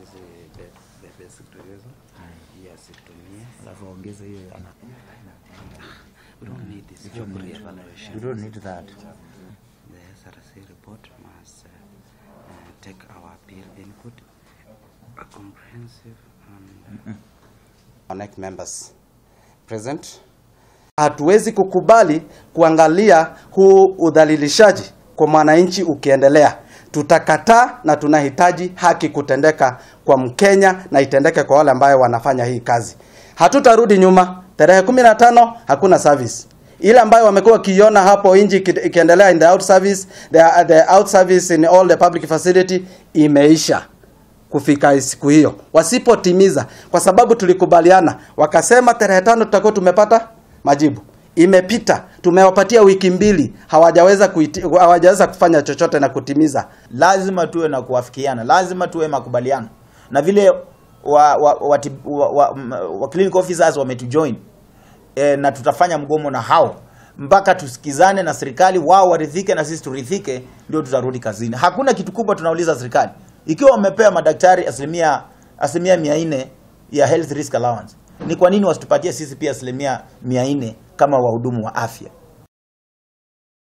hizi the, the basic tourism hii asitumie alafu ongeze hiyo ana we don't need this job re-evaluation you don't need that the SRC report must uh, uh, take our appeal input a comprehensive and connect members present. Hatuwezi kukubali kuangalia huu udhalilishaji kwa mwananchi ukiendelea. Tutakataa na tunahitaji haki kutendeka kwa Mkenya na itendeke kwa wale ambayo wanafanya hii kazi. Hatutarudi nyuma. Tarehe kumi na tano hakuna service ile ambayo wamekuwa wakiiona hapo nje iki- ikiendelea in the out service the, the out service in all the public facility imeisha kufika siku hiyo wasipotimiza kwa sababu tulikubaliana wakasema tarehe tano tutakuwa tumepata majibu imepita tumewapatia wiki mbili hawajaweza kuiti, hawajaweza kufanya chochote na kutimiza lazima tuwe na kuafikiana lazima tuwe makubaliano na vile wa, wa, wa, wa, wa, m- wa clinic officers wametujoin e, na tutafanya mgomo na hao mpaka tusikizane na serikali wao waridhike na sisi turidhike ndio tutarudi kazini hakuna kitu kubwa tunauliza serikali ikiwa wamepea madaktari asilimia asilimia mia nne ya health risk allowance ni kwa nini wasitupatie sisi pia asilimia mia nne kama wahudumu wa afya